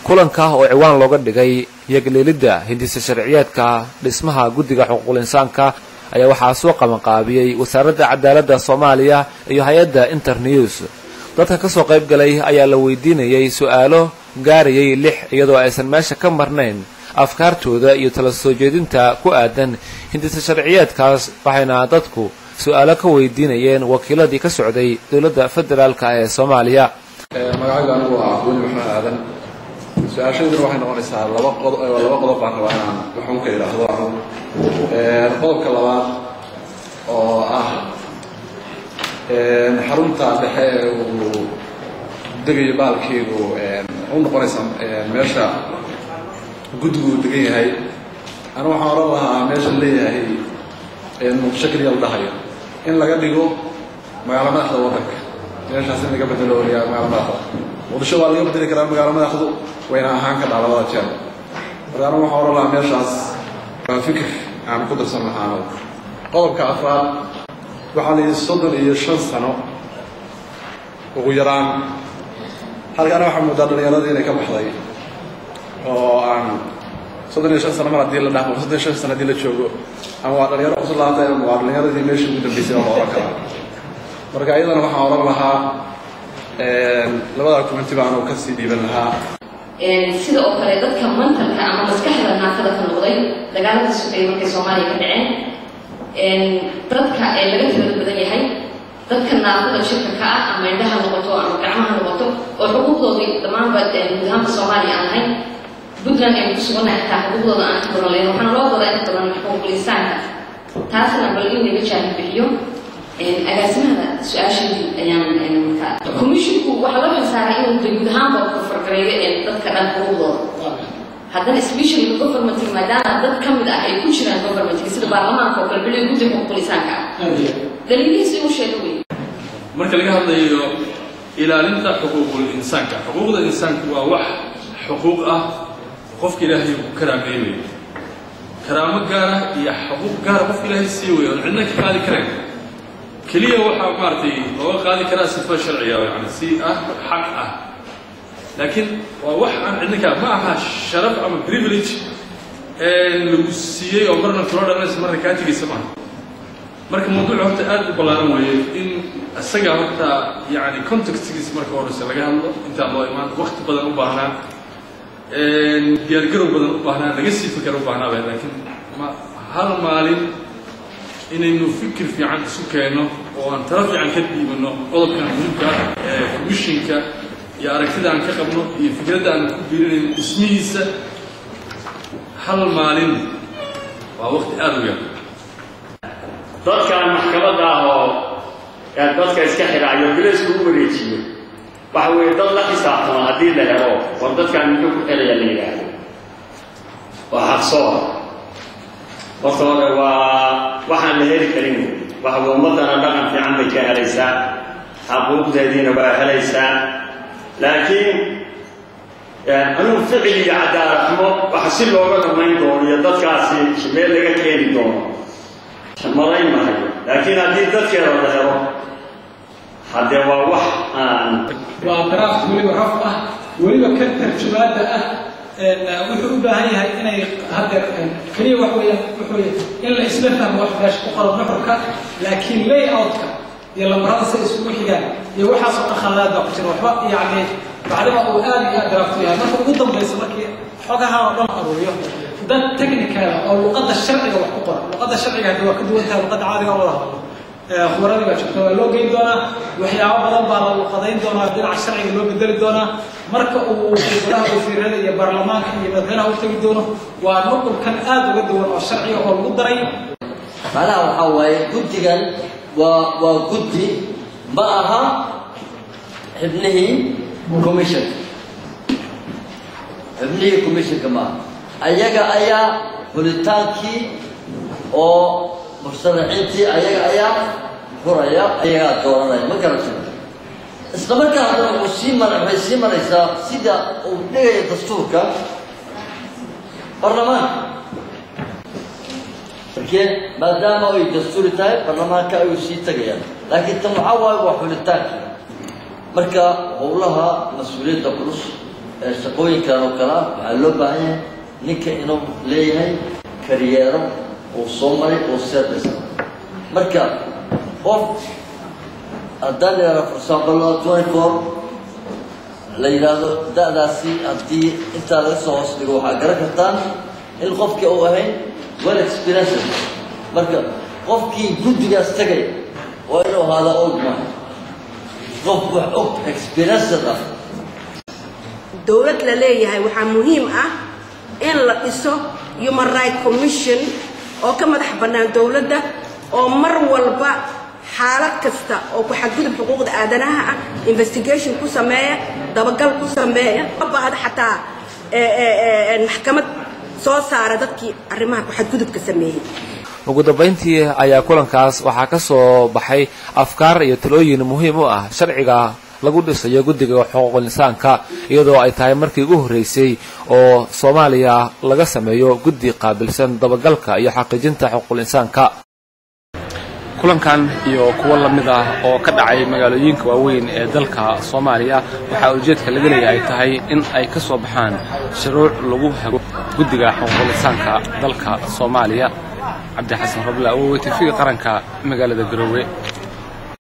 kulanka oo ciwaan looga dhigay yagleelidda hindisa sharciyeedka dhismaha guddiga xuquuqul insaanka ayaa waxaa soo qabanqaabiyey wasaaradda cadaaladda soomaaliya iyo hay-adda internews dadka ka soo qayb galay ayaa la weydiinayay su-aalo gaarayay lix iyadoo aysan meesha ka marnayn afkaartooda iyo tala soo jeedinta ku aadan hindisa sharciyeedkaas waxayna dadku su-aalo ka weydiinayeen wakiiladii ka socday dowladda federaalka ee soomaaliya magacaygu anigu ah weli maxamed aadan su-aashayduna waxay noqonaysaa laba qodob laba qodob baan rabaa inaan waxun ka idhaahdo anigu qodobka labaad oo ah xarunta dhexe ee uu degayo baalkeygu u noqonaysa meesha guddigu uu degan yahay anu waxaan oran lahaa meesha leeyahay muqdisho keliya la dhahayo in laga dhigo magaalo madaxda waddanka meeshaas in laga bedelo magaalo madaxda muqdisho waa laga bedeli karaa magaalo madaxdu wayna ahaan ka dhaa labada jeer marka anu waxaan oran lahaa meeshaas waa fikir aan ku darsan lahaano qodobka afraad waxaa la yidhi soddon iyo shan sano ugu yaraan halkaana waxaa moodaa dhallinyaradii inay ka baxday oo aan soddon iyo shan sano mar haddii la dhahmo soddon iyo shan sano haddii la joogo ama waa dhalinyaro cusub lahaatay ama waa dhallinyaradii meeshii ugu dambeysay oo la oran karaa marka iyadana waxaan oran lahaa labada kumanti baanu kasii dhiiban lahaa sida oo kale dadka mantalka ama maskaxda naafada ka noqday dagaalada sugaya markay soomaaliya ka dhaceen dadka ee laga tirada badan yahay dadka naafada shirka ka ah ama indhaha noqoto ama gacmaha noqoto oo xuquuqdoodii dhammaanba guud ahaanka soomaaliya aan ahayn puntland aynu ku sugannahay xitaa xuquuqdooda aan ka badan lahayn waxaana loo wadaa inta badan xuquuqul insaanka taasna bal in laga jaahil bixiyo agaasimada su-aasheedii ayaan markaa commissionku waxaa loo xilsaaray inuu de guud ahaanba fargareeyo dadka dhan xuquuqdooda haddana specially governmentka maadaama dad ka mid ah ay ku jiraan governmentka sida baarlamaanka oo kale beliyo guddiga xuquuqul insaanka ah daliilihiisi uu sheego wey marka laga hadlayo ilaalinta xuquuqul insaanka xuquuqda insaanku waa wax xuquuq ah qofka ilaahay uu karaameeyey karaamo gaara iyo xuquuq gaara qofka ilaahay sii weeye oon cidna ka qaadi karayn keliya waxaa maaragtay looga qaadi karaa sifa sharciga yani si ah xaq ah laakiin waa wax aan cidna ka ma aha sharaf ama privilege lagu siiyey oo marna kula dhalanaysa marna kaa tegaysa maaha marka mawduuc horta aad u ballaaran weeye in isaga horta yani contextgiisa marka horeyse laga hadlo intaan loo imaan wakti badan u baahnaa diyaargarow badan u baahnaa laga sii fikar u baahnaaba laakiin ma hal maalin inaynu fikir fiican isu keenno oo aan tala fiican ka dhiibano qodobkan muhiimka ee commissionka iyo aragtida aan ka qabno iyo fikradda aan ku biirinayno dhismihiisa hal maalin waa wakti aada u yar dadkan maxkamadda ah oo dadka iska xidhaayo bilaysku u wareejiyo waxa weeye dad la xisaabtamo haddii la helo war dadkaan muxuu ku xidhaya la yidhaahdo waa xaqsoor horta hore waa waxaan la heli karin waxa ummaddana dhaqan fiican bay ka helaysaa xaquuqdeediina waa helaysaa laakiin anugu ficil iyo cadaaladxumo waxa si looga dhamayn doono iyo dadkaasi meel laga keeni doono marayn mahayo laakiin haddii dadkeeda la helo haddee waa wax aan waa daraafta weliba raf ah weliba ka tarjumaada ah wuxuu u baahan yahay inay haddeer keliya wax weeyaan wuxuu in la isla fahmo wax meesha ku qoran nuxurka laakiin layout-ka iyo lambarada say isugu xigaan iyo waxaas oo dhan khaladaad baa ku jira waxba yacni bacdima uu aad iyo aad daraaftu yahay marka ugu dambaysa markii xogaha oo dhan aruuriyo dad technical oo luqadda sharciga wax ku qoran luqadda sharciga haddii waa ka duwan tahay luqadda caadiga oo wada hadlo khubaradii baa jirta waa loo geyn doonaa waxyaabo badan baa la luqadayn doonaa dhinaca sharciga loo bedeli doonaa marka uu golaha wasiirada iyo baarlamaanka iyo madaxweynaha u tegi doono waa nuqulkan aad uga duwan oo sharciga oo lagu daray macnaha waxaa waaye guddigan waa waa guddi ma aha xibnihii commissionka xibnihii commissionka maaha ayaga ayaa hulitaankii oo mursalaxiintii ayaga ayaa furaya ayagaa dooranaya ma garata isla markaa haddana uu sii mar waxay sii maraysaa sida uu dhigaya dastuurka baarlamaanka markee maadaama ay dastuuri tahay baarlamaanka ayuu sii tegayaan laakiin tan waxaa waaye waa xulitaankii marka howlaha mas-uuliyadda culus shaqooyinkan oo kale ah waxaa loo baahan yahay ninka inuu leeyahay karyeero uu soo maray oo service marka qof haddaan yidhahdo for example twenty four la yidhaahdo da-daasi haddii intaa laga soo hoos dhigo waxaa garan kartaan in qofkii uu ahayn well experiences marka qofkii guddigaas tagay waa inuu ahaada old man qof wax og experiences ah dowlad la leeyahay waxaa muhiim ah in la dhiso human right commission oo ka madax bannaan dowladda oo mar walba xaalad kasta oo ku xadgudub xuquuqda aadanaha ah investigation ku sameeya dabagal ku sameeya ma baahda xataa maxkamad soo saara dadkii arrimaha ku xadgudubka sameeyey ugu dambayntii ayaa kulankaas waxaa ka soo baxay afkaar iyo talooyin muhiim u ah sharciga lagu dhisayo guddiga xuquuqul insaanka iyadoo ay tahay markii ugu horreysay oo soomaaliya laga sameeyo guddi qaabilsan dabagalka iyo xaqiijinta xuquuqul insaanka kulankan iyo kuwo la mid ah oo ka dhacay magaalooyinka waaweyn ee dalka soomaaliya waxaa ujeedka laga leeyahay tahay in ay ka soo baxaan shuruuc lagu hago guddiga xuquuqul insaanka dalka soomaaliya cabdi xasan roble awowe tv qaranka magaalada garoowe